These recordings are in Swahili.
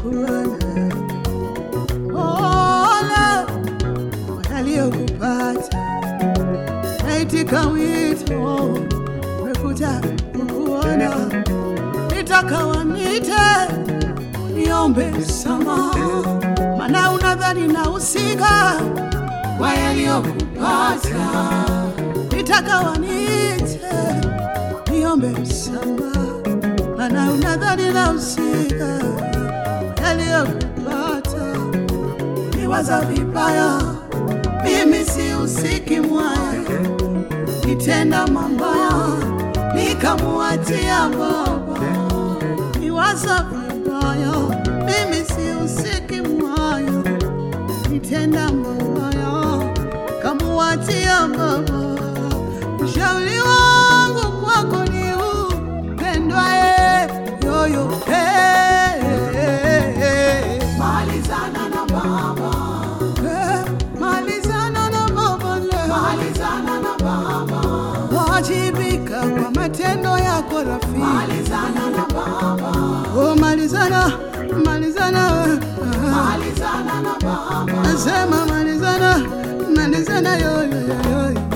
pole pole kwa yaliyokupata. Naitika wito, umekuja kukuona, nitakawa nite niombe msamaha, maana unadhani nahusika kwa yaliyokupata. Nitakawa nite niombe msamaha, maana unadhani nahusika kwa yaliyokupata. Niwaza vibaya, mimi sihusiki mwaya, nitenda mabaya nikamuachia baba. Niwaza vibaya, mimi sihusiki mwaya, nitenda mabaya kamuachia baba. Ushauri wangu kwako ni upendwae yoyo hey, hey, hey. Malizana na baba, Eh, malizana na baba leo. malizana na baba, wajibika kwa matendo yako rafiki. malizana na baba, Oh, malizana malizana, malizana na baba, nasema malizana malizana, yo, yo, yo, yo.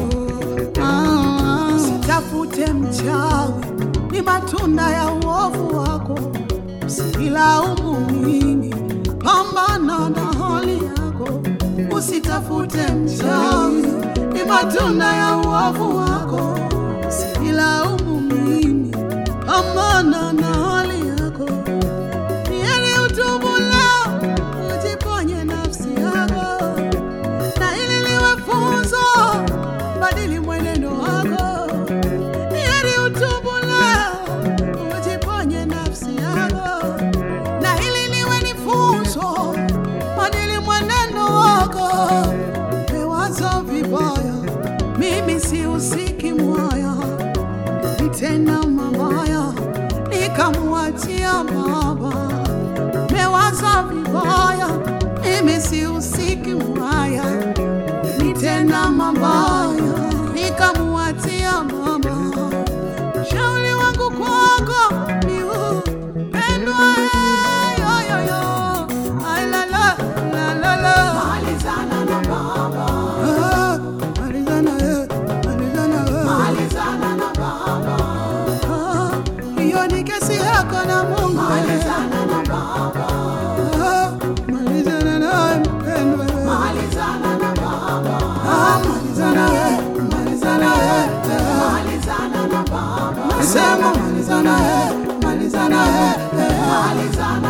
Ah, Sitafute mchawi, ni matunda ya uovu wako. Usilaumu mimi, pambana na hali yako. Usitafute mchawi, ni matunda ya uovu wako. Usilaumu mimi, pambana na hali yako. Ni heri utubu leo, ujiponye nafsi yako, na ili liwe funzo, badili mwenendo wako. Ni heri utubu leo, ujiponye nafsi yako, na ili liwe ni funzo, badili mwenendo wako. Mewaza vibaya, mimi sihusiki mwaya, nitenda mabaya, nikamwachia baba. Mewaza vibaya, mimi sihusiki mwaya, nitenda mabaya, nikamwachia baba. Shauri wangu kwako ni upendwa, yo, yo, yo. Ay, la, la, la, la, la. malizana na baba, Ah, malizana, eh, malizana, eh. malizana na baba, Ah, hiyo ni kesi yako na Mungu. malizana na baba, Ah, malizana naye mpendwa. malizana na baba, Ah, malizana, eh, malizana, eh, eh. malizana na baba, Nasema malizana, eh, malizana, eh, eh. malizana